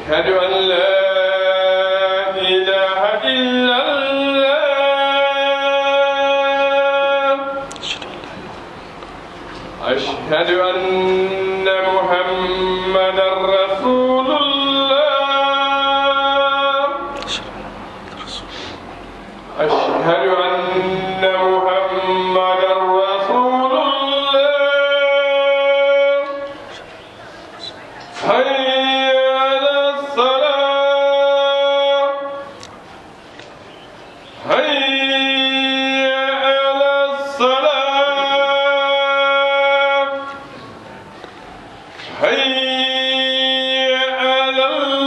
أشهد أن لا إله إلا الله أشهد أن محمدا رسول الله أشهد أن محمدا رسول الله حي على الصلاة حي على الصلاة حي على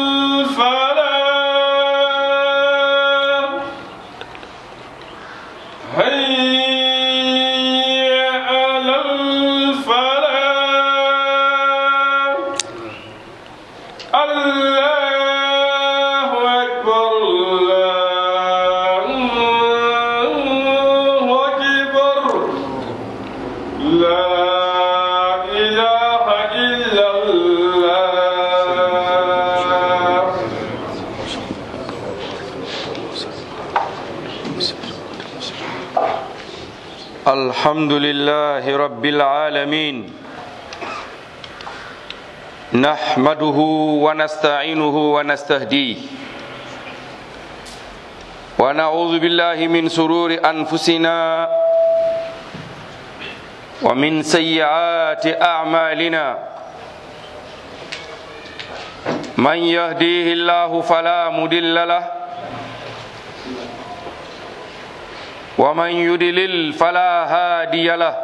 الفلاح حي على الفلاح الله أكبر الله أكبر لا إله إلا الله الحمد لله رب العالمين نحمده ونستعينه ونستهديه ونعوذ بالله من سرور أنفسنا ومن سيئات أعمالنا من يهديه الله فلا مضل له ومن يدلل فلا هادي له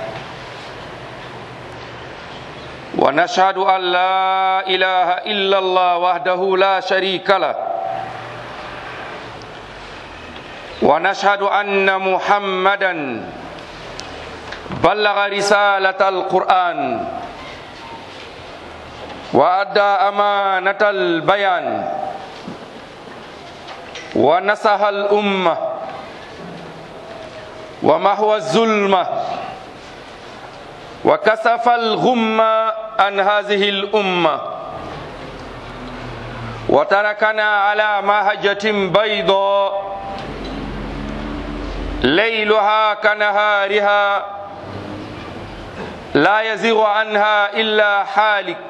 ونشهد أن لا إله إلا الله وحده لا شريك له ونشهد أن محمدا بلغ رسالة القرآن وأدى أمانة البيان ونصح الأمة ومحو الظلمة وكسف الغمة عن هذه الأمة وتركنا على مهجة بيضاء ليلها كنهارها لا يزيغ عنها إلا حالك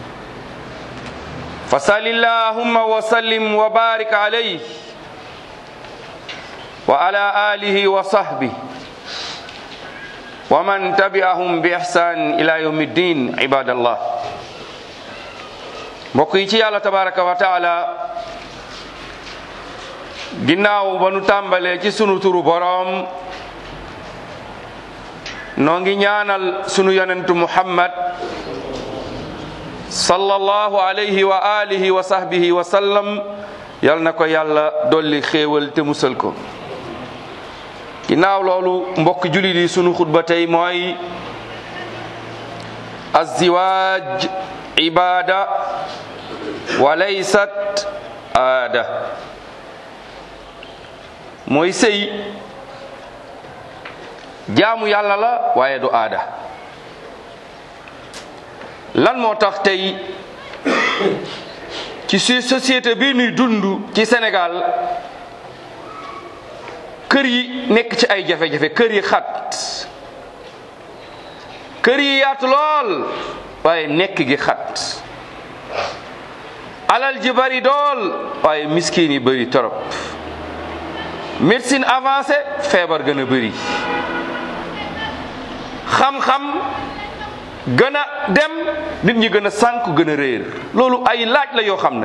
فصل اللهم وسلم وبارك عليه وعلى آله وصحبه ومن تبعهم بإحسان إلى يوم الدين عباد الله mbokk yi ci yàlla tabaraka wa taala ginnaaw ba nu tàmbalee ci sunu turu boroom noo ngi ñaanal sunu yonentu muhammad sallallahu alayhi wa alihi wa sahbihi wa sallam yal na ko yàlla dolli xéewal te musal ko ginnaaw loolu mbokk julit yi sunu xutba tey mooy azziwaaj ibada wa laysat aada mooy sëy jaamu yàlla la waaye du aada lan moo tax tey ci su société bi nuy dund ci Sénégal kër yi nekk ci ay jafe-jafe kër yi xat kër yi yaatu lool waaye nekk gi xat alal ji bari dool waaye miskin yi bari torop médecine avancée feebar gën a bari xam-xam gën a dem nit ñi gën a sànk gën a réer loolu ay laaj la yoo xam ne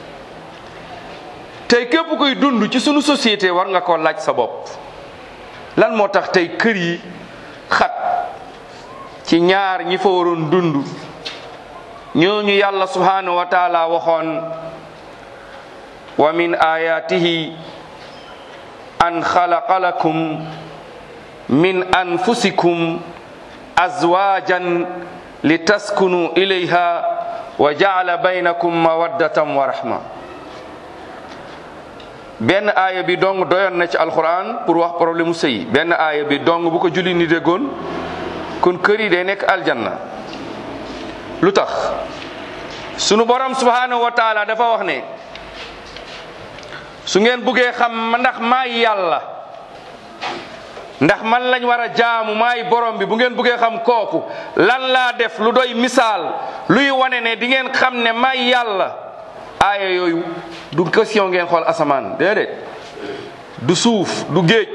tey képp kuy dund ci sunu société war nga ko laaj sa bopp lan moo tax tey kër yi xat ci ñaar ñi fa waroon dund ñooñu yàlla subhanahu wa taala waxoon wa min ayatihi an xalaqa lakum min anfusikum azwajan litaskunu ilayha wa jaala baynakum mawaddatan wa rahma benn aaya bi dong doyoon na ci alquran pour wax problème mu sëy benn aaya bi dong bu ko julli ni déggoon kon kër yi day nekk aljanna lu tax sunu borom subhanahu wa taala dafa wax ne su ngeen buggee xam ndax maay yàlla ndax man lañ war a jaamu maay borom bi bu ngeen buggee xam kooku lan laa def lu doy misaal luy wane ne di ngeen xam ne maay yàlla aaya yooyu du question ngeen xool asamaan déedéet du suuf du géej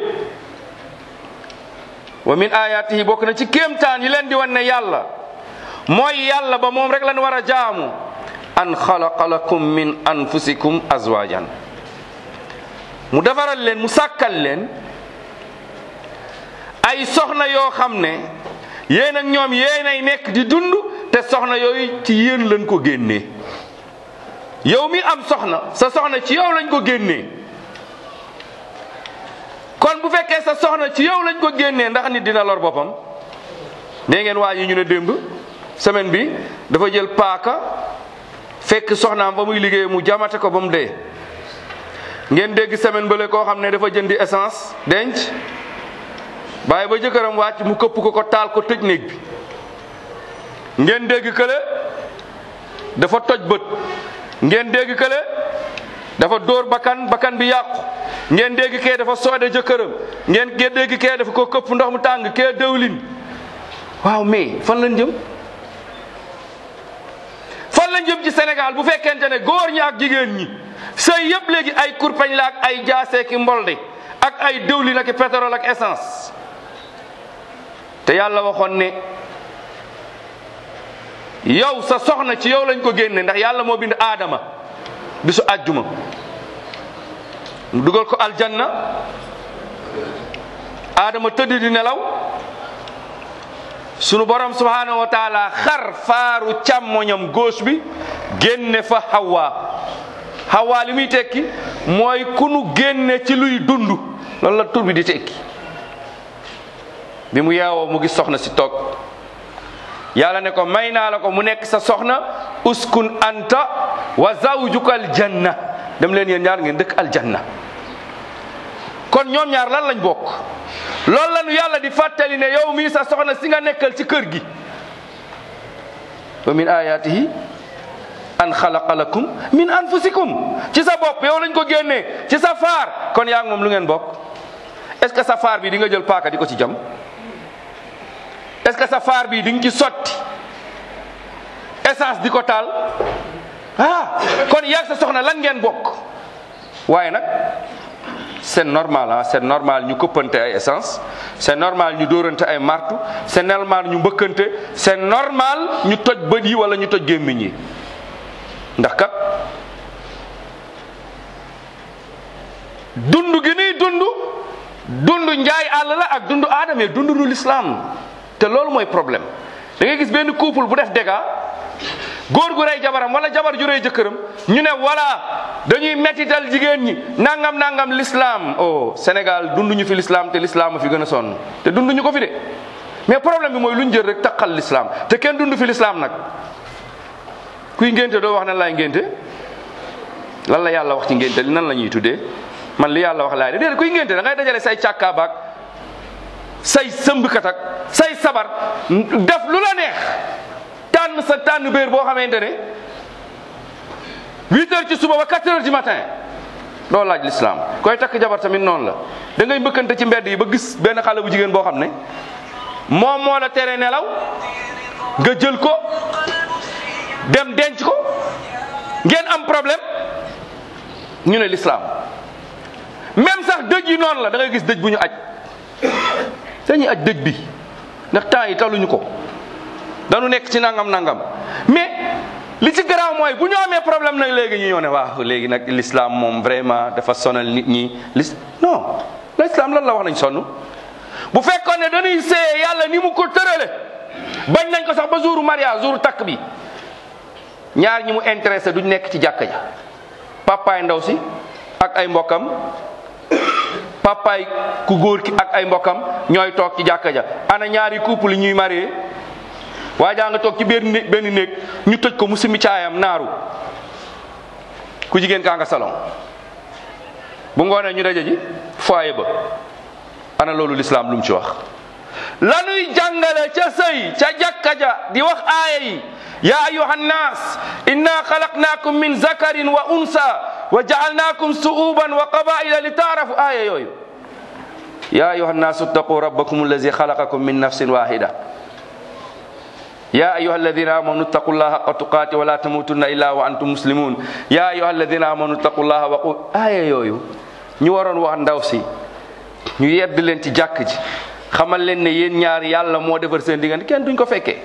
wa min ayatihi bokk na ci kéemtaan yi leen di wan ne yàlla mooy yàlla ba moom rek lan war a jaamu an xalaqa lakum min anfusikum azwajan mu defaral leen mu sàkkal leen ay soxna yoo xam ne yéen ak ñoom yéenay nekk di dund te soxna yooyu ci yéen lañ ko génnee yow mi am soxna sa soxna ci yow lañ ko génnee kon bu fekkee sa soxna ci yow lañ ko génnee ndax nit dina lor boppam nee ngeen waa yi ñu ne démb semaine bi dafa jël paaka fekk soxnaam ba muy liggéey mu jamate ko ba mu dee ngeen dégg semaine bële koo xam ne dafa jëndi essence denc bàyyi ba jëkkëram wàcc mu këpp ko ko taal ko tëj néeg bi ngeen dégg kële dafa toj bët ngeen dégg kële dafa dóor bakkan bakkan bi yàqu ngeen dégg kee dafa soode jëkkëram ngeen dégg kee dafa ko këpp ndox mu tàng kee dëwlin waaw mais fan lañ jëm fan lañ jëm ci Sénégal bu fekkente ne góor ñi ak jigéen ñi sëy yëpp léegi ay kurpañ la ak ay jaaseeki mbolde ak ay dëwlin ak pétrole ak essence te yàlla waxoon ne yow sa soxna ci yow lañ ko génne ndax yàlla moo bind aadama bisu àjjuma mu dugal ko aljanna aadama tëdd di nelaw sunu borom subhanahu wa taala xar faaru càmmoñam gauche bi génne fa hawa hawa li muy tekki mooy ku nu génne ci luy dund loolu la tur bi di tekki bi mu yeewoo mu gis soxna si toog yàlla ne ko may naa la ko mu nekk sa soxna uskun anta wa zawjuka aljanna dem leen yéen ñaar ngeen dëkk aljanna kon ñoom ñaar lan lañ bokk loolu la nu yàlla di fàttali ne yow mii sa soxna si nga nekkal ci kër gi wa min ayatihi an xalaqa lakum min anfusikum ci sa bopp yow lañ ko génnee ci sa faar kon yaa ngi moom lu ngeen bokk est-ce que sa faar bi di nga jël paaka di ko ci jam est-ce que sa faar bi di nga ci sotti essence di ko taal ah kon yaa sa soxna lan ngeen bokk waaye nag c'est normal ah c'est normal ñu këppante ay essence c'est normal ñu dóorante ay martu c'est normal ñu mbëkkante c'est normal ñu toj bët yi wala ñu toj gémmiñ yi ndax kat dund gi nuy dund dund njaay àll la ak dund aadama dund nu l'islam te loolu mooy problème da ngay gis benn couple bu def dégâts góor gu rey jabaram wala jabar ju rey jëkkëram ñu ne voilà dañuy mettital jigéen ñi nangam nangam l'islam oh Sénégal dunduñu fi l'islam te l'islam a fi gën a sonn te dunduñu ko fi de mais problème bi mooy lu ñu jël rek taqal l'islam te kenn dund fi l'islam nag kuy ngénte doo wax nan laay ngénte lan la yàlla wax ci ngénte li nan la ñuy tuddee man li yàlla wax laay de déedéet kuy ngénte da ngay dajale say càkkaabaak say sëmbkat ak say sabar def lu la neex tànn sa tànn béer boo xamante ne huit heures ci suba ba quatre heures du matin doo laaj l'islam koy takk jabar tamit noonu la da ngay mbëkkante ci mbedd yi ba gis benn xale bu jigéen boo xam ne moom moo la tere nelaw nga jël ko dem denc ko ngeen am problème ñu ne l'islam même sax dëj yi noonu la da ngay gis dëj bu ñu aj dañuy aj dëj bi ndax temps yi taluñu ko dañu nekk ci nangam nangam mais li ci garaaw mooy bu ñu amee problème nag léegi ñu ñëw ne waaw léegi nag l'islam moom vraiment dafa sonal nit ñi lis non l'islam lan la wax nañ sonn bu fekkoon ne dañuy seeye yàlla ni mu ko tërale bañ nañ ko sax ba jouru mariage jouru takk bi ñaar ñi mu intéressé duñ nekk ci jàkka ja papaay ndaw si ak ay mbokkam papaay ku góor ki ak ay mbokkam ñooy toog ci jàkka ja ana ñaari couple yi ñuy marié waa jaa nga toog ci benn néeg benn néeg ñu tëj ko mu simi caayam naaru ku jigéen kaa nga salon bu ngoonee ñu daje ji foyer ba ana loolu l'islam lu mu ci wax lanuy jàngale ca sëy ca jàkka ja di wax aaya yi ya ayuha nnas inna xalaqnaakum min zakarin wa unsa wa jaalnaakum su'uban wa qabaila li taarafu aaya yooyu ya ayuha nnasu ittaqu rabbakum allazi xalaqakum min nafsin wahida يا أيها الذين آمنوا اتقوا الله حق تقاته ولا تموتن إلا وأنتم مسلمون يا أيها الذين آمنوا اتقوا الله وقول آية yooyu ñu waroon wax ndaw si ñu yedd leen ci jàkk ji xamal leen ne yéen ñaar yàlla moo defar seen diggante kenn duñ ko fekkee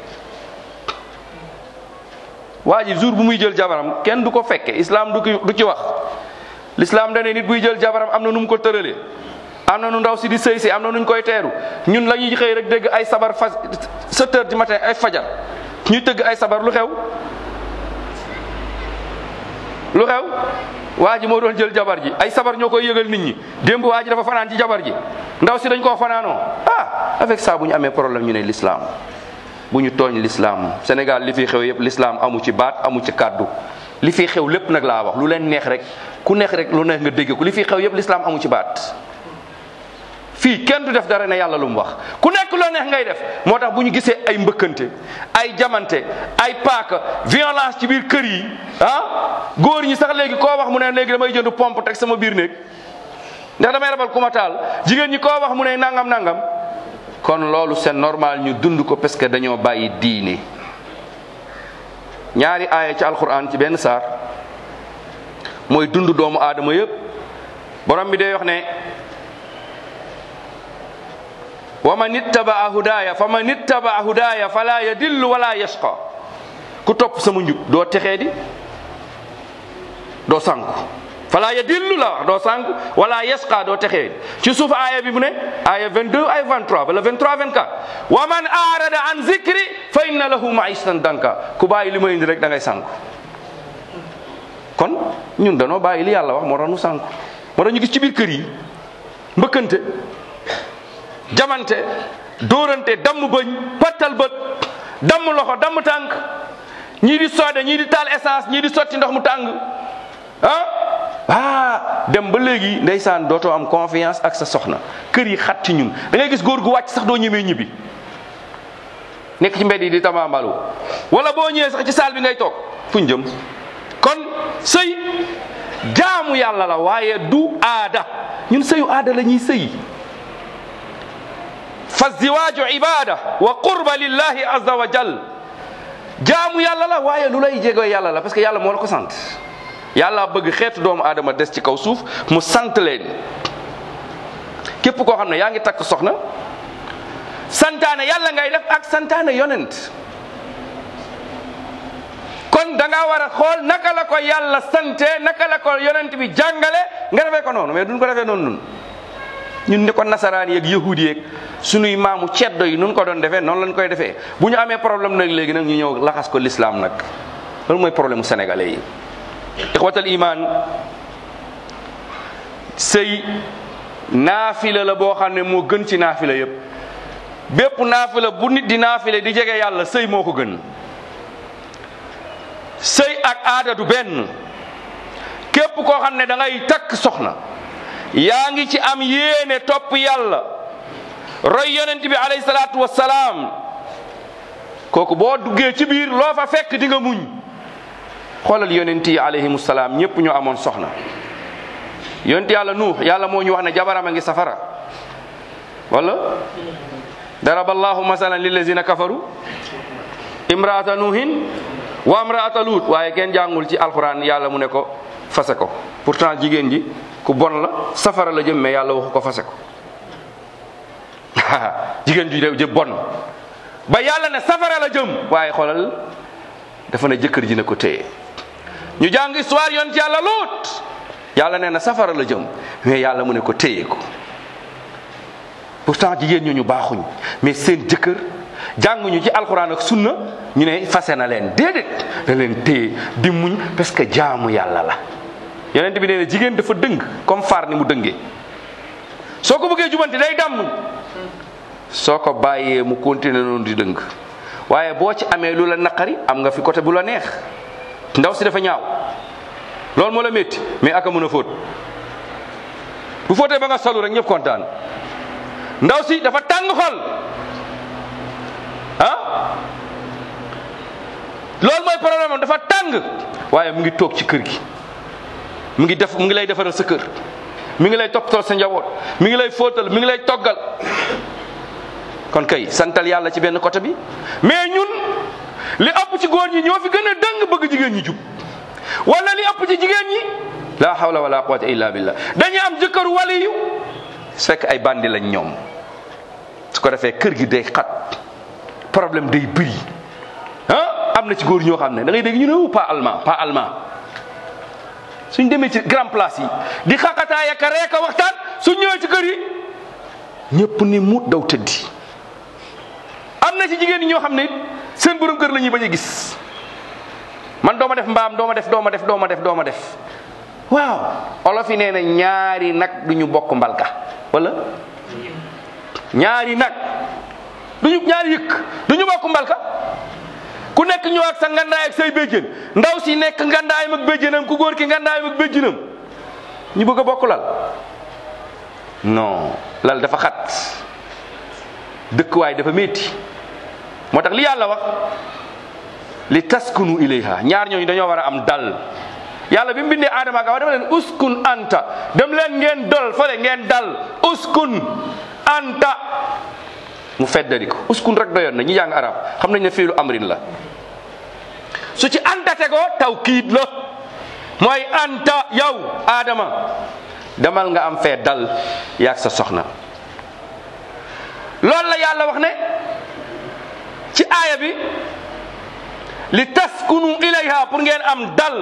waa ji jour bu muy jël jabaram kenn du ko fekke islam du du ci wax l'islam dane nit buy jël jabaram am na nu mu ko tëralee am na nu ndaw si di sëy si am na nuñ koy teeru ñun la ñuy xëy rek dégg ay sabar fas sept heures du matin ay fajar ñu tëgg ay sabar lu xew lu xew waa ji moo doon jël jabar ji ay sabar ñoo koy yëgal nit ñi démb waa ji dafa fanaan ci jabar ji ndaw si dañ koo fanaanoo ah avec ça bu ñu amee problème ñu ne l'islam bu ñu tooñ l'islam Sénégal li fi xew yëpp l'islam amu ci baat amu ci kàddu li fi xew lépp nag laa wax lu leen neex rek ku neex rek lu neex nga dégg ko li fi xew yëpp l'islam amu ci baat fii kenn du def dara ne yàlla lu mu wax ku nekk loo neex ngay def moo tax bu ñu gisee ay mbëkkante ay jamante ay paaka violence ci biir kër yi ah góor ñi sax léegi koo wax mu ne léegi damay jënd pompe teg sama biir néeg ndax damay rabal ku ma taal jigéen ñi koo wax mu ne nangam nangam kon loolu c'est normal ñu dund ko parce que dañoo bàyyi diine ñaari aaya ci alquran ci benn saar mooy dund doomu aadama yëpp borom bi day wax ne wa man ittabaa hudaya fa man ittabaa hudaya fala yadillu wala yashqa ku topp sama njub doo texee di doo sànku fala yadillu la wax doo sànku wala yashqa doo texee ci suuf aaya bi mu ne aaya 22 ay 23 wala 23 24 wa man arada an zikri fa inna lahu maishatan danka ku bàyyi li ma indi rek da ngay sànku kon ñun danoo bàyyi li yàlla wax moo tax nu sànku moo tax ñu gis ci biir kër yi mbëkkante jamante dóorante damm bëñ pattal bët damm loxo damm tànk ñii di soode ñii di taal essence ñii di sotti ndox mu tàng ah ah dem ba léegi ndeysaan dootoo am confiance ak sa soxna kër yi xat ci ñun da ngay gis góor gu wàcc sax doo ñemee ñibbi nekk ci mbedd yi di tamambalu wala boo ñëwee sax ci saal bi ngay toog fuñ jëm kon sëy jaamu yàlla la waaye du aada ñun sëyu aada la ñuy sëy fa ziwaaju ibada wa qurba lillahi azza wa jal jaamu yàlla la waaye lu lay jege yàlla la parce que yàlla moo la ko sant yàlla bëgg xeetu doomu aadama des ci kaw suuf mu sant leen képp koo xam ne yaa ngi takk soxna santaane yàlla ngay def ak santaane yonent kon da nga war a xool naka la ko yàlla sante naka la ko yonent bi jàngale nga defee ko noonu mais duñ ko defee noonu nun ñun ni ko nasaraan yeeg yahudi yeeg sunuy maamu ceddo yi nun ko doon defee noonu lañ koy defee bu ñu amee problème nag léegi nag ñu ñëw laxas ko l'islam nag loolu mooy problème mu sénégalais yi ixwatal iman sëy naafila la boo xam ne moo gën ci naafila yépp bépp naafila bu nit di naafila di jege yàlla sëy moo ko gën sëy ak aada du benn képp koo xam ne da ngay takk soxna yaa ngi ci am yéene topp yàlla roy yonent bi alayhi salaatu wassalaam kooku boo duggee ci biir loo fa fekk di nga muñ xoolal yonent yi alayhimu salaam ñëpp ñoo amoon soxna yonent yàlla nuux yàlla moo ñu wax ne jabaram a ngi safara wala daraba allahu masalan lillazina kafaru imraata nuuhin wa imraata luut waaye kenn jàngul ci alquran yàlla mu ne ko fase ko pourtant jigéen ji ku bon la safara la jëm mais yàlla waxu ko fase ko jigéen ju jë bon ba yàlla ne safara la jëm waaye xoolal dafa ne jëkkër ji ne ko téye ñu jàng histoire yoon ci yàlla luut yàlla nee na safara la jëm mais yàlla mu ne ko téye ko pourtant jigéen ñu ñu baaxuñ mais seen jëkkër jànguñu ci alxuraan ak sunna ñu ne fase na leen déedéet da leen téye di muñ parce que jaamu yàlla la yonent bi nee na jigéen dafa dëng comme faar ni mu dëngee soo ko bëggee jubanti day damm soo ko bàyyee mu continuer noonu di dëng waaye boo ci amee lu la naqari am nga fi côté bu la neex ndaw si dafa ñaaw loolu moo la métti mais aka mën a fóot bu fóotee ba nga solu rek ñëpp kontaan ndaw si dafa tàng xol ah loolu mooy problème am dafa tàng waaye mu ngi toog ci kër gi mu ngi def mu ngi lay defaral sa kër mi ngi lay toppatoo sa njaboot mi ngi lay fóotal mi ngi lay toggal kon kay santal yàlla ci benn côté bi mais ñun li ëpp ci góor ñi ñoo fi gën a dëng bëgg jigéen ñi jub wala li ëpp ci jigéen ñi la hawla wala quwwata illa billah dañuy am jëkkëru waliyu su fekk ay bandi lañ ñoom su ko defee kër gi day xat problème day bëri ah am na ci góor ñoo xam ne da ngay dégg ñu ne wu pas allemand pas allemand suñ demee ci grand place yi di xaqataay ak a reek a waxtaan suñ ñëwee ci kër yi ñëpp ni muut daw tëddi am na ci jigéen ñi ñoo xam ne it seen borom kër la ñuy bañ a gis man dooma def mbaam dooma def dooma def dooma def dooma def waaw olof yi nee na ñaari nag du ñu bokk mbalka wala ñaari nag duñu ñaari yëkk du ñu bokk mbalka ku nekk ñëw ak sa ngandaay ak say béjjén ndaw si nekk ngandaayam ak béjjénam ku góor ki ngandaayam ak béjjénam ñu bëgg a bokk lal non lal dafa xat dëkkuwaay dafa métti moo tax li yàlla wax li taskunu ilayha ñaar ñooñu dañoo war a am dal yàlla bi mu bindee aadama ak awa dama leen uskun anta dem leen ngeen dol fale ngeen dal uskun anta mu feddali ko uskun rek doyoon na ñi jàng arab xam nañ ne fiilu amrin la su ci anta tegoo tawkiid la mooy anta yow aadama demal nga am fee dal yaag sa soxna loolu la yàlla wax ne ci aaya bi li taskunu ilayha pour ngeen am dal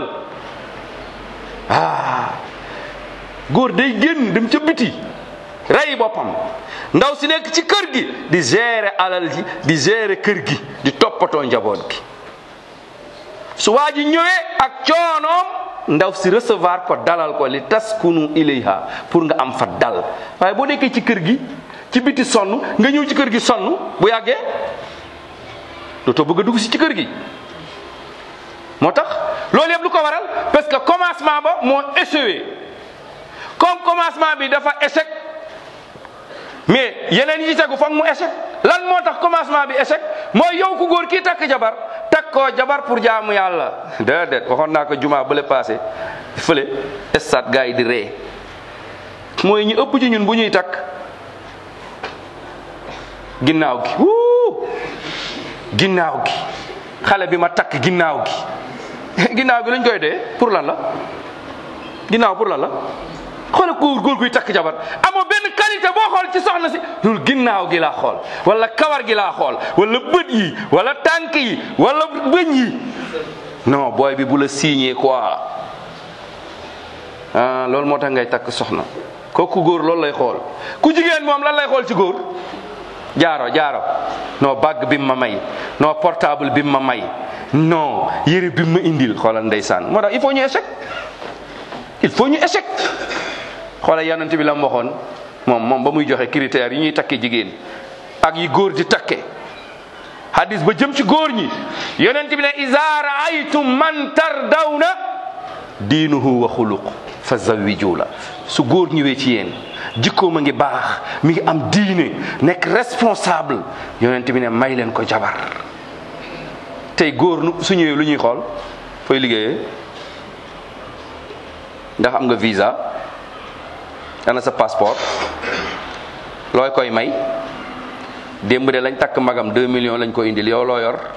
ah góor day génn dem ca biti rey boppam ndaw si nekk ci kër gi di gérer alal ji di gérer kër gi di toppatoo njaboot gi su waa ji ñëwee ak coonoom ndaw si recevoir ko dalal ko li taskunu ilayha pour nga am fa dal waaye boo nekkee ci kër gi ci biti sonn nga ñëw ci kër gi sonn bu yàggee dootoo bëgg a dugg si ci kër gi moo tax loolu yëpp lu ko waral parce que commencement ba moo échoué comme commencement bi dafa échec mais yeneen yi ci tegu foog mu échec lan moo tax commencement bi échec mooy yow ku góor kii takk jabar takk koo jabar pour jaamu yàlla déedéet waxoon naa ko juma bële passé fële stade gars yi di ree mooy ñu ëpp ci ñun bu ñuy takk ginnaaw gi wuu ginnaaw gi xale bi ma takk ginnaaw gi ginnaaw gi lañ koy dee pour lan la ginnaaw pour lan la xoolal góor góor guy takk jabar amoo benn qualité boo xool ci soxna si loolu ginnaaw gi laa xool wala kawar gi laa xool wala bët yi wala tànk yi wala bëñ yi non booy bi bu la signé quoi ah loolu moo tax ngay takk soxna kooku góor loolu lay xool ku jigéen moom lan lay xool ci góor jaaro jaaro non bàgg bi ma may non portable bi ma may non yére bi ma indil xoolal ndeysaan moo tax il faut ñu échec il faut ñu échec xoolal yonent bi la mu waxoon moom moom ba muy joxe critères yi ñuy takke jigéen ak yi góor di takke hadis ba jëm ci góor ñi yonent bi ne iza raaytum man tardawna diinuhu wa xuluq fa zawiju la su góor ñëwee ci yéen jikkoom a ngi baax mi ngi am diine nekk responsable yonent bi ne may leen ko jabar tey góor nu su ñëwee lu ñuy xool fooy liggéeyee ndax am nga visa ana sa passeport looy koy may démb de lañ takk magam 2 millions lañ ko indil yow loo yor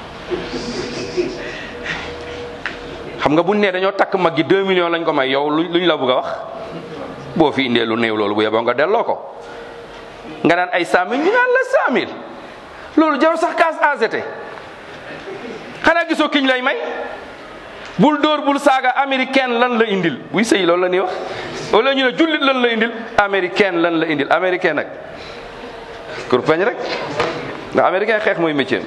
xam nga buñ ne dañoo takk mag gi 2 millions lañ ko may yow luñ luñ la bëgg a wax boo fi indee lu néew loolu bu yeboo nga delloo ko nga naan ay 100000 ñu naan la 100000 loolu jarul sax kaas AZT xanaa gisoo kiñ lay may bul dóor bul saaga américaine lan la indil buy sëy loolu la ñuy wax wala ñu ne jullit lan la indil américaine lan la indil américain nag kurpeñ rek ndax américain xeex mooy métier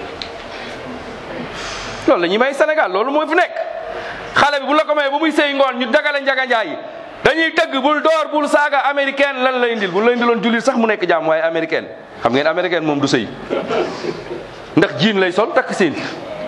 loolu la ñuy may Sénégal loolu mooy fu nekk xale bi bu la ko may ba muy sëy ngoon ñu dagale njaga njaay yi dañuy tëgg bul door bul saaga américaine lan la indil bu la indiloon jullit sax mu nekk jàmm waaye américaine xam ngeen américaine moom du sëy ndax jiin lay sol takk seen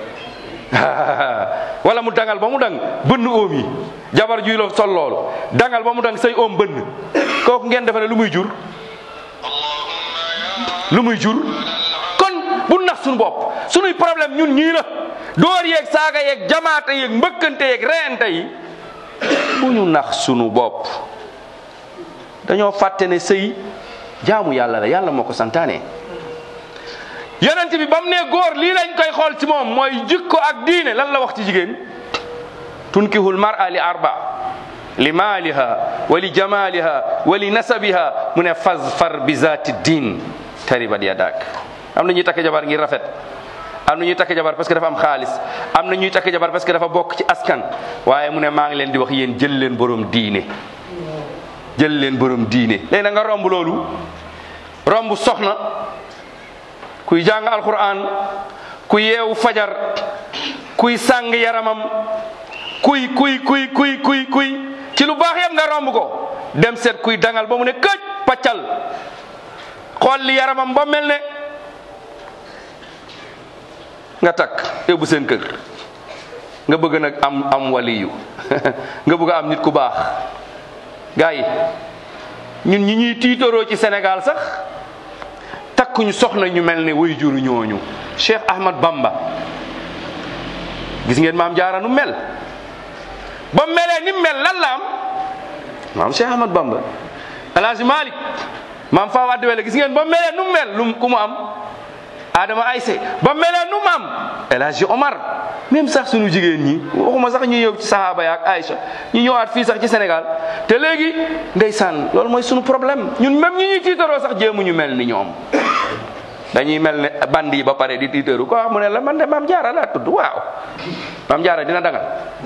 wala mu dangal ba mu dang bënn oom yi jabar juy la sol loolu dangal ba mu dang say oom bënn kooku ngeen defe ne lu muy jur lu muy jur kon bu nax suñu bopp suñuy problème ñun ñii la dóor yeeg saaga yeeg jamaate yeeg mbëkkante yeeg reyante yi bu ñu nax sunu bopp dañoo fàtte ne sëy jaamu yàlla la yàlla moo ko santaane yonent bi ba mu ne góor lii lañ koy xool ci moom mooy jikko ak diine lan la wax ci jigéen tunkihul mar'a li arba li maaliha wa li jamaliha wa li nasabiha mu ne fazfar bi zaati diin taribat yadak am na ñuy takk jabar ngir rafet am na ñuy takk jabar parce que dafa am xaalis am na ñuy takk jabar parce que dafa bokk ci askan waaye mu ne maa ngi leen di wax yéen jël leen borom diine jël leen borom diine léegi na nga romb loolu romb soxna kuy jàng alquran ku yeewu fajar kuy sàng yaramam kuy kuy kuy kuy kuy kuy ci lu baax yëpp nga romb ko dem seet kuy dangal ba mu ne këj paccal xool li yaramam ba mel ne nga takk yóbbu seen kër nga bëgg nag am am waliyu nga bëgg am nit ku baax gars yi ñun ñi ñuy tiitaroo ci Sénégal sax takkuñu soxna ñu mel ne way juru ñooñu Cheikh Ahmad Bamba gis ngeen maam jaara nu mel ba melee ni mel lan la am maam Cheikh Ahmad Bamba El Hadj Malick maam Faa Wade Wele gis ngeen ba melee nu mel lu ku mu am Adama Ayse ba melee nu mu am El Hadj Omar même sax sunu jigéen ñi waxuma sax ñu ñëw ci sahaaba ya ak Aïcha ñu ñëwaat fii sax ci Sénégal te léegi ndeysaan loolu mooy sunu problème ñun même ñi ñuy tiitaroo sax jéemuñu mel ni ñoom dañuy mel ne bandi yi ba pare di tiitaru ko wax mu ne la man de maam jaara laa tudd waaw maam jaara dina dangal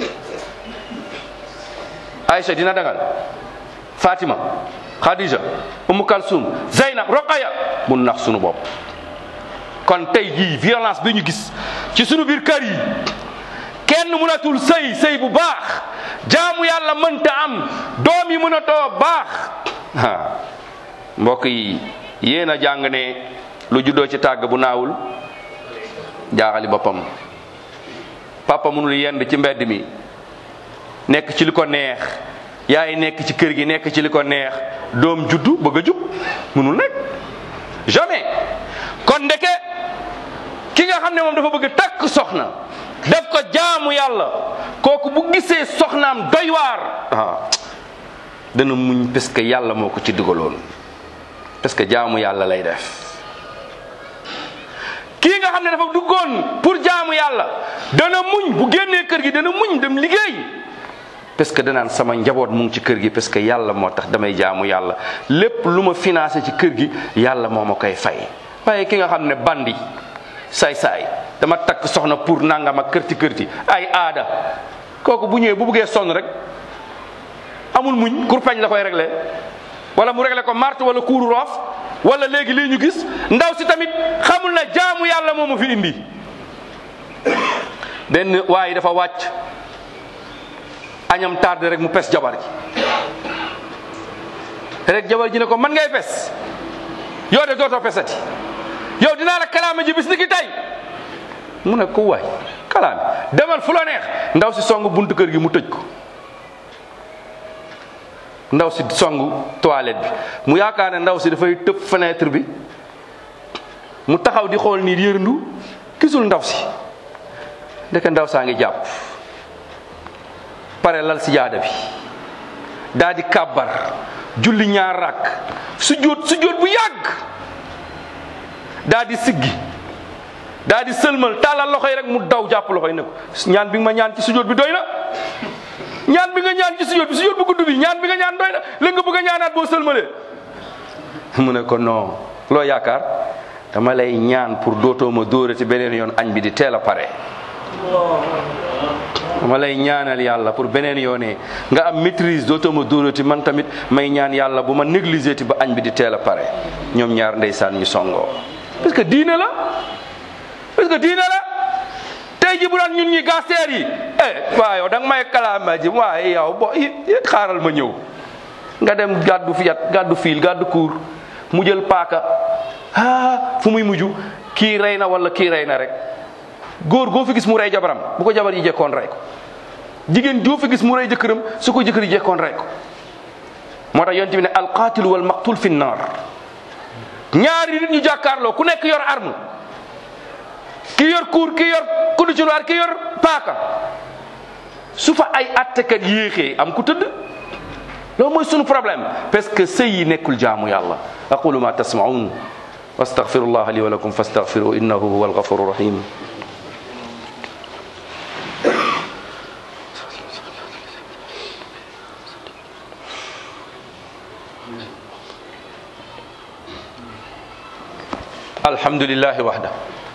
Aïcha dina dangal Fatima Khadija Umu Kalsum Zeynab Roqaya mun nax sunu bopp kon tey jii violence bi ñu gis ci sunu biir kër yi kenn mënatul sëy sëy bu baax jaamu yàlla mënta am doom yi mënatoo baax ah mbokk yi yéen a jàng ne lu juddoo ci tàgg bu naawul jaaxali boppam papa mënul yend ci mbedd mi nekk ci li ko neex yaay nekk ci kër gi nekk ci li ko neex doom juddu bëgg a jub mënul nekk jamais kon ndeke ki nga xam ne moom dafa bëgg takk soxna def ko jaamu yàlla kooku bu gisee soxnaam doy waar ah dana muñ parce que yàlla moo ko ci dugaloon parce que jaamu yàlla lay def kii nga xam ne dafa duggoon pour jaamu yàlla dana muñ bu génnee kër gi dana muñ dem liggéey parce que danaan sama njaboot mu ngi ci kër gi parce que yàlla moo tax damay jaamu yàlla lépp lu ma financé ci kër gi yàlla moo ma koy fay waaye ki nga xam ne bandi saay-saay dama takk soxna pour nangam ak kërti kërti ay aada kooku bu ñëwee bu buggee sonn rek amul muñ kurpañ la koy réglé wala mu réglé ko marte wala kuuru roof wala léegi lii ñu gis ndaw si tamit xamul na jaamu yàlla moo ma fi indi benn waaye dafa wàcc añam tardé rek mu pes jabar ji rek jabar ji ne ko man ngay pes yow de dootoo pesati yow dinaa la kalaame ji bis ni ki tey mu ne ko waay kalaame demal fu la neex ndaw si song buntu kër gi mu tëj ko ndaw si song toilette bi mu yaakaar ne ndaw si dafay tëb fenêtre bi mu taxaw di xool nii yërndu gisul ndaw si ndeke ndaw saa ngi jàpp pare lal si jaada bi daa di kàbbar julli ñaar rakk sujjóot sujjóot bu yàgg daa di siggi daa di sëlmal tàllal loxo yi rek mu daw jàpp loxo yi ne ko ñaan bi nga ma ñaan ci sujjóot bi doy na ñaan bi nga ñaan ci sujjóot bi sujjóot bu gudd bi ñaan bi nga ñaan doy na léegi nga bëgg a ñaanaat boo sëlmalee mu ne ko non loo yaakaar dama lay ñaan pour dootoo ma dóorati beneen yoon añ bi di teel a pare dama lay ñaanal yàlla pour beneen yoonee nga am maîtrise dootoo ma dóorati man tamit may ñaan yàlla bu ma négligé ti ba añ bi di teel a pare ñoom ñaar ndeysaan ñu songoo parce que diine la parce que diine la tey ji bu doon ñun ñi gasteer yi eh waa yow da nga may kalaama ji waaye yow bo it xaaral ma ñëw nga dem gàddu fiyat gàddu fiil gàddu kuur mu jël paaka ah fu muy mujj kii rey na wala kii rey na rek góor goo fi gis mu rey jabaram bu ko jabar yi jekkoon rey ko jigéen joo fi gis mu rey jëkkëram su ko jëkkër yi jekkoon rey ko moo tax yonent bi ne alqaatilu wal maqtul fi naar ñaari nit ñu jàkkaarloo ku nekk yor arme ki yor kuur ki yor kudu ci ki yor paaka su fa ay attekat yéexee am ku tëdd loolu mooy sunu problème parce que sëy yi nekkul jaamu yàlla aqulu ma tasmaun wastaghfirullah li wa lakum fastaghfiru innahu huwa alghafuru rahim alhamdulillahi wahda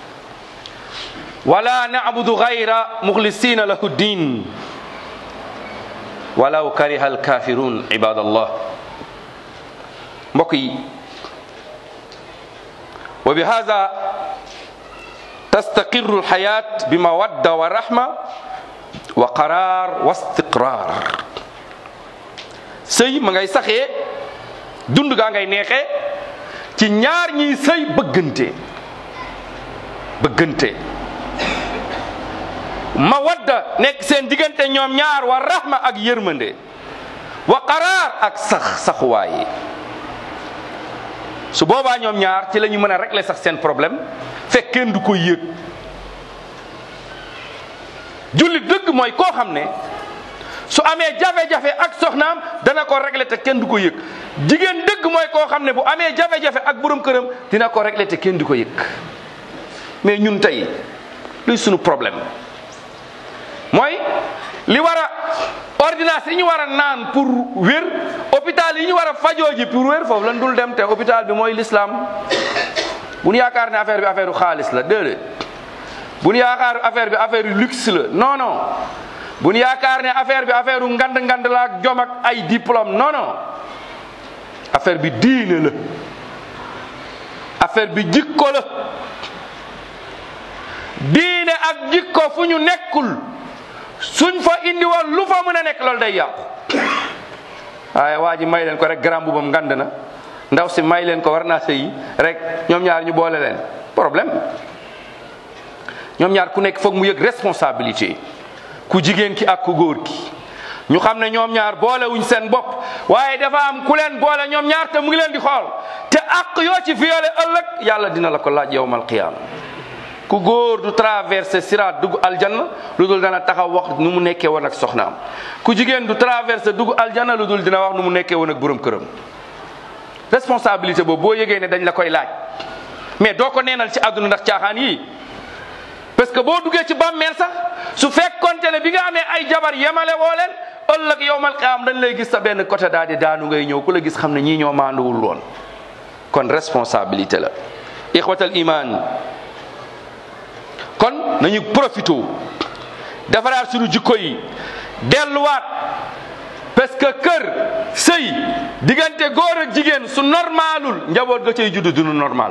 wala na'budu ghayra mukhlisina lahu ddin walaw kariha alkafirun ibadallah mbokk yi wa bi hada tastaqiru alhayat bi mawadda wa rahma wa qarar wa istiqrar sëy ma ngay saxee dund gaa ngay neexee ci ñaar ñiy sëy bëggante bëggante mawadda nekk seen diggante ñoom ñaar wa rahma ak yërmande wa qaraar ak sax saxuwaay su boobaa ñoom ñaar ci la ñu mën a régler sax seen problème fekk kenn du ko yëg jullit dëgg mooy koo xam ne su amee jafe-jafe ak soxnaam dana ko régler te kenn du ko yëg jigéen dëgg mooy koo xam ne bu amee jafe-jafe ak borom këram dina ko régler te kenn du ko yëg mais ñun tey luy sunu problème mooy li war a ordonnance yi ñu war a naan pour wér hôpital yi ñu war a fajoo ji pour wér foofu lan dul dem te hôpital bi mooy l'islam bu ñu yaakaar ne affaire bi affaire u xaalis la déedéet bu ñu yaakaar affaire bi affaire u luxe la non non bu ñu yaakaar ne affaire bi affaire u ngand ngand la ak jom ak ay diplôme non non affaire bi diine la affaire bi jikko la diine ak jikko fu ñu nekkul suñ fa indi woon lu fa mën a nekk loolu day yàqu waaye waa ji may leen ko rek grand bubam ngand na ndaw si may leen ko war naa sëyi rek ñoom ñaar ñu boole leen problème ñoom ñaar ku nekk foog mu yëg responsabilité ku jigéen ki ak ku góor ki ñu xam ne ñoom ñaar boole wuñ seen bopp waaye dafa am ku leen boole ñoom ñaar te mu ngi leen di xool te ak yoo ci violé ëllëg yàlla dina la ko laaj yowmal qiyaama ku góor du traversé siraat dugg aljanna lu dul dana taxaw wax nu mu nekkee woon ak soxnaam ku jigéen du traversé dugg aljanna lu dul dina wax nu mu nekkee woon ak borom këram responsabilité boobu boo yëgee ne dañ la koy laaj mais doo ko neenal ci àdduna ndax caaxaan yii parce que boo duggee ci bàmmeel sax su fekkonte ne bi nga amee ay jabar yemale woo leen ëllëg yowmal qiyaam dañ lay gis sa benn côté daal di daanu ngay ñëw ku la gis xam ne ñii ñoo maanduwul woon kon responsabilité la ixwatal iman kon nañu profité defaraat suñu jikko yi delluwaat parce que kër sëy diggante góor ak jigéen su normalul njaboot ga cay judd dunu normal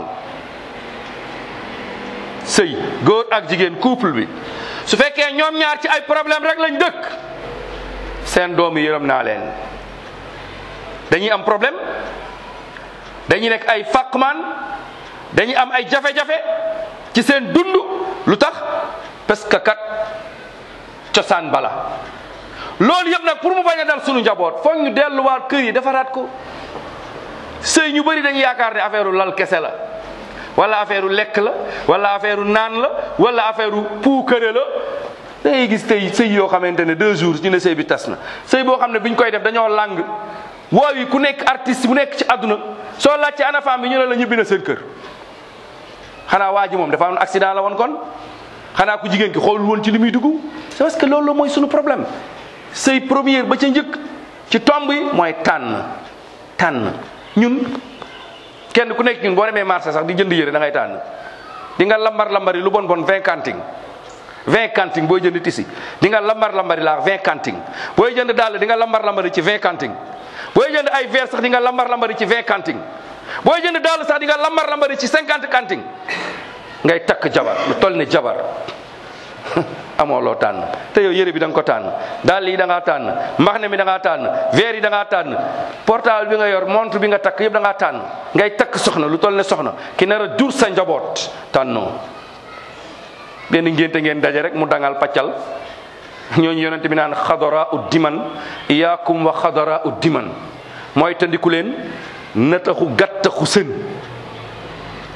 sëy góor ak jigéen couple bi su fekkee ñoom ñaar ci ay problème rek lañ dëkk seen doomu yërëm naa leen dañuy am problème dañuy nekk ay fàqmaan dañuy am ay jafe-jafe ci seen dund lu tax parce que kat cosaan bala loolu yëpp nag pour mu bañ a dal sunu njaboot foog ñu delluwaat kër yi defaraat ko sëy ñu bëri dañuy yaakaar ne affaire lal kese la wala affaire lekk la wala affaire naan la wala affaire puukare la da ngay gis tey sëy yoo xamante ne deux jours ñu ne sëy bi tas na sëy boo xam ne biñ koy def dañoo làng woow yi ku nekk artiste bu nekk ci àdduna soo laaj ci ana femme bi ñu ne la ñibbi na seen kër xanaa waa ji moom dafa am accident la woon kon xanaa ku jigéen ki xoolul woon ci li muy dugg c'est parce que loolu la mooy sunu problème sëy première ba ca njëkk ci tomb yi mooy tànn tànn ñun kenn ku nekk ñun boo demee marché sax di jënd yére da ngay tànn di nga lambar lambari lu bon bon vingt kanting vingt kanting booy jënd tisi di nga lambar lambari laa vingt kanting booy jënd dàll di nga lambar lambari ci vingt kanting booy jënd ay verre sax di nga lambar lambari ci vingt kanting booy jënd dàll sax di nga lambar lambari ci cinquante kanting ngay takk jabar lu toll ne jabar amoo loo tànn te yow yére bi da nga ko tànn dàll yi da ngaa tànn mbaxne mi da ngaa tànn verre yi da ngaa tànn portable bi nga yor montre bi nga takk yëpp da ngaa tànn ngay takk soxna lu toll ne soxna ki nar a jur sa njaboot tànnoo benn ngénte ngeen daje rek mu dangal paccal ñooñu yonente bi naan xadara u diman iyaakum wa xadara u diman mooy tandiku leen nataxu gàttaxu sën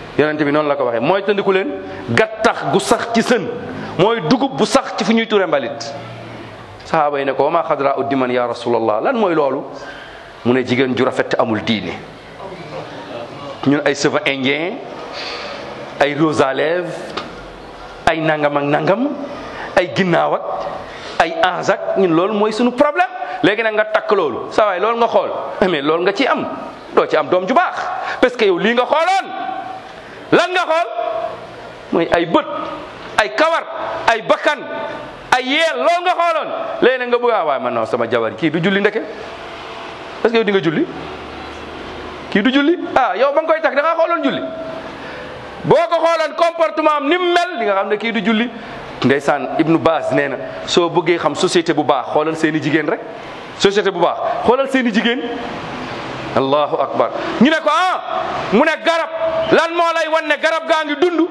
yonente bi noonu la ko waxee mooy tëndiku leen gattax gu sax ci sën mooy dugub bu sax ci fu ñuy ture mbalit sahaaba yi ne ko wa ma xadra uddiman ya rasulallah lan mooy loolu mu ne jigéen ju rafet te amul diine ñun ay cheveux indien ay rose à lèvres ay nangam ak nangam ay ginnaaw ak ay ange ak ñun loolu mooy suñu problème léegi nag nga takk loolu saa waay loolu nga xool mais loolu nga ci am doo ci am doom ju baax parce que yow lii nga xooloon lan nga xool mooy ay bët ay kawar ay bakkan ay yeel loolu nga xooloon léegi nag nga bëgg a waaye man non sama jabar kii du julli ndeke est-ce que yow di nga julli kii du julli ah yow ba nga koy takk da nga xooloon julli boo ko xooloon comportement am ni mu mel di nga xam ne kii du julli ndeysaan Ibnu Baaz nee na soo bëggee xam société bu baax xoolal seen i jigéen rek société bu baax xoolal seen i jigéen allahu akbar ñu ne ko ah mu ne garab lan moo lay wan ne garab gaa ngi dund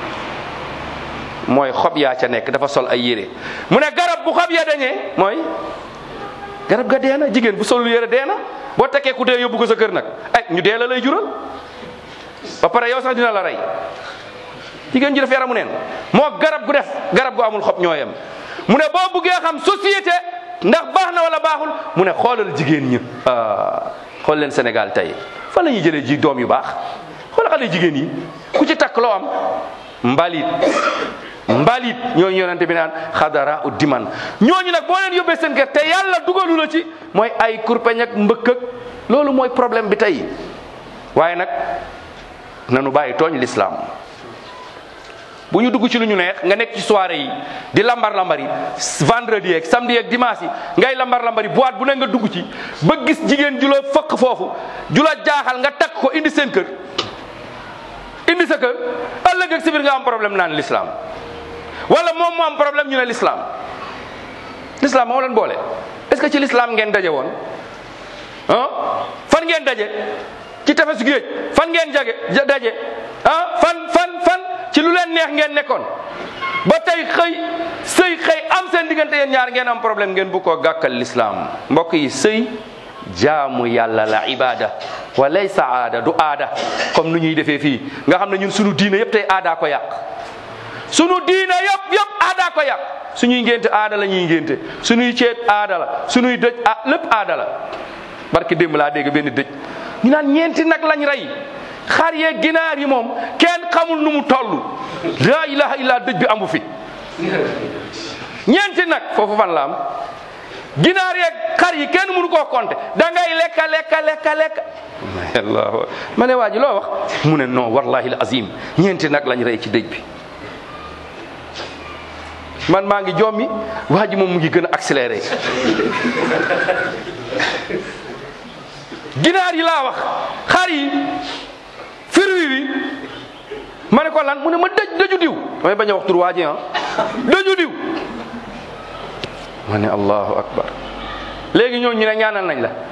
mooy xob yaa ca nekk dafa sol ay yére mu ne garab bu xob ya dañee mooy garab ga dee na jigéen bu solul yére dee na boo tekkee ku dee yóbbu ko sa kër nag ay ñu dee la lay jural ba pare yow sax dina la rey jigéen ji def yaramu neen moo garab gu def garab gu amul xob ñooyam mu ne boo buggee xam société ndax baax na wala baaxul mu ne xoolal jigéen ñi xool leen Sénégal tey fan la ñuy jëlee ji doom yu baax xoolal xale jigéen yi ku ci takk loo am mbalit mbalit ñooñu yonente bi naan xadara u diman ñooñu nag boo leen yóbbee seen kër te yàlla dugalu la ci mooy ay kurpeñ ak mbëkk ak loolu mooy problème bi tey waaye nag nanu bàyyi tooñ l'islam bu ñu dugg ci lu ñu neex nga nekk ci soirée yi di lambar lambari vendredi yeeg samedi yeeg dimanche yi ngay lambar lambari boîte bu ne nga dugg ci ba gis jigéen ju la fëkk foofu ju la jaaxal nga takk ko indi seen kër indi sa kër ëllëg ak si biir nga am problème naan l'islam wala moom moo am problème ñu ne l'islam l'islam moo leen boole est-ce que ci l'islam ngeen daje woon ah fan ngeen daje ci tefesu géej fan ngeen jage daje ah fan fan fan ci lu leen neex ngeen nekkoon ba tey xëy sëy xëy am seen diggante yéen ñaar ngeen am problème ngeen bu ko gàkkal l'islam mbokk yi sëy jaamu yàlla la ibada wa laysa aada du aada comme nu ñuy defee fii nga xam ne ñun sunu diine yëpp tey aadaa ko yàq sunu diine yëpp yëpp aadaa ko yàq suñuy ngénte aada la ñuy ngénte suñuy ceet aada la suñuy dëj ah lépp aada la barke démb laa dégg benn dëj ñu naan ñeenti nag lañ rey xar yeeg ginaar yi moom kenn xamul nu mu toll laa ilaha illa dëj bi amu fi ñeenti nag foofu fan la am ginaar yeeg xar yi kenn mënu koo compter da ngay lekka lekka lekka lekka allah ma ne waa ji loo wax mu ne non wallahi al azim ñeenti nag lañ rey ci dëj bi man maa ngi jommi waa ji moom mu ngi gën a accéléré ginaar yi laa wax xar yi firwi wi ma ne ko lan mu ne ma dëj dëju diw damay bañ a wax tur waa ji ah dëju diw ma ne allahu akbar léegi ñoo ñu ne ñaanal nañ la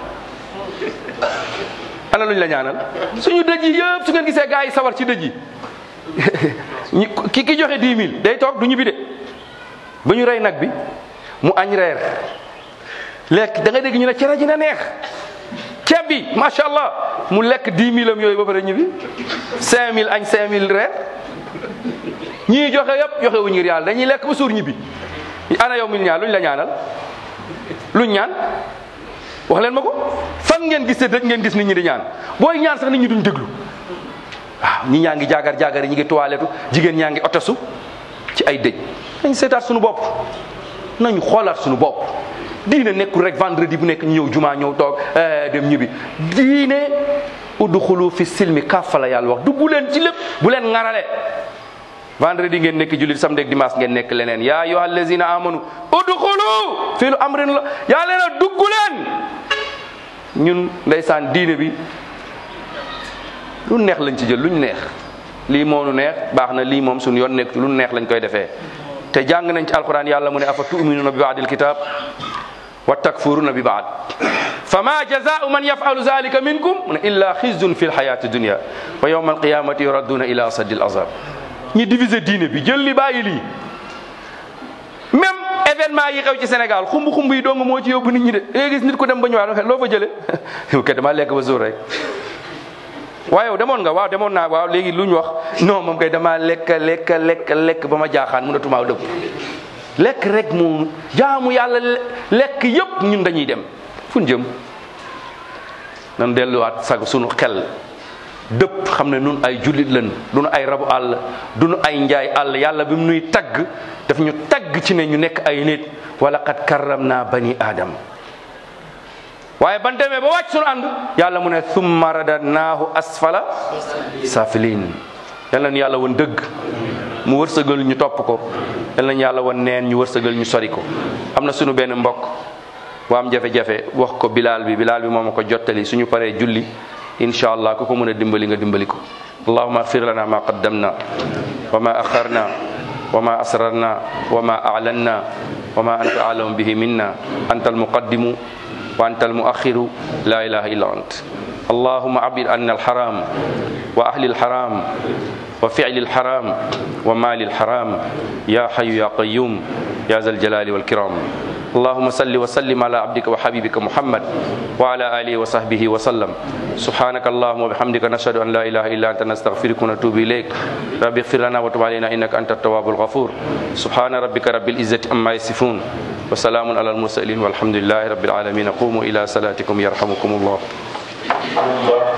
ana luñ la ñaanal suñu dëj yi yëpp su ngeen gisee gaa yi sawar ci dëj yi ki ki joxe 10 000 day toog du ñibbi de ba ñu rey nag bi mu añ reer lekk da ngay dégg ñu ne cere ji na neex ceeb bi macha allah mu lekk 10 000 am yooyu ba pare ñibbi 5000 añ 5000 reer ñii joxe yëpp joxe wuñ ngir yàlla dañuy lekk ba suur ñibbi ana yow mil ñaan luñ la ñaanal luñ ñaan wax leen ma ko fan ngeen gis te dëj ngeen gis nit ñi di ñaan booy ñaan sax nit ñi duñ déglu waaw ñi ñaa ngi jaagar jaagar ñi ngi toilettu jigéen ñaa ngi otosu ci ay dëj nañ seetaat suñu bopp nañu xoolaat suñu bopp diine nekkul rek vendredi bu nekk ñu ñëw jumaa ñëw toog dem ñibbi diine udxulu fi silmi kàffa la yàlla wax du bu leen ci lépp bu leen ŋarale vendredi ngeen nekk jullit samedi ak dimanche ngeen nekk leneen yaa ayyuha allazina amanu udxulu fii lu amrin la yaa leen a dugg leen ñun ndeysaan diine bi lu neex lañ ci jël luñ neex lii moo nu neex baax na lii moom suñu yoon nekk ci lu neex lañ koy defee te jàng nañ ci alquran yàlla mu ne afa tuminuna bi baadil kitab wa takfuruna bi baad fa ma jazaau man yafalu zalika minkum mu ne illa xizyun fi lxayati dunia wa yawma alqiyamati yuradduna ila asaddi al azab ñi diviser diine bi jël li bàyyi lii même événement yi xew ci Sénégal xumb xumb yi dong moo ci yóbbu nit ñi de léegi gis nit ko dem ba ñëwaat loo fa jële yow kay dama lekk ba suur rek waaye yow demoon nga waaw demoon naa waaw léegi lu ñu wax non moom kay damaa lekk lekk lekk lekk ba ma jaaxaan mënatumaa dëpp lekk rek moom jaamu yàlla lekk yëpp ñun dañuy dem fu ñu jëm nan delluwaat sag sunu xel dëpp xam ne nun ay jullit lan du nu ay rabu àll du nu ay njaay àll yàlla bi mu nuy tagg daf ñu tagg ci ne ñu nekk ay nit wala qad karram naa bani aadam waaye ban demee ba wàcc sunu ànd yàlla mu ne summa radadnaahu asfala safilin yal nañu yàlla woon dëgg mu wërsëgal ñu topp ko yal nañu yàlla woon neen ñu wërsëgal ñu sori ko am na sunu benn mbokk bu am jafe-jafe wax ko bilaal bi bilaal bi moo ma ko jottali suñu paree julli incha allah ku ko mën a dimbali nga dimbali ko allahuma agfir lana ma qaddamna wa ma axarna wa ma asrarna wa ma a'lanna wa ma anta a'lamu bihi minna anta almuqaddimu wa anta almuakhiru la ilaha illa ant اللهم عبد عنا الحرام وأهل الحرام وفعل الحرام ومال الحرام يا حي يا قيوم يا ذا الجلال والكرام اللهم صل وسلم على عبدك وحبيبك محمد وعلى آله وصحبه وسلم سبحانك اللهم وبحمدك نشهد أن لا إله إلا أنت نستغفرك ونتوب إليك رب اغفر لنا وتب علينا إنك أنت التواب الغفور سبحان ربك رب العزة عما يصفون وسلام على المرسلين والحمد لله رب العالمين قوموا إلى صلاتكم يرحمكم الله Allah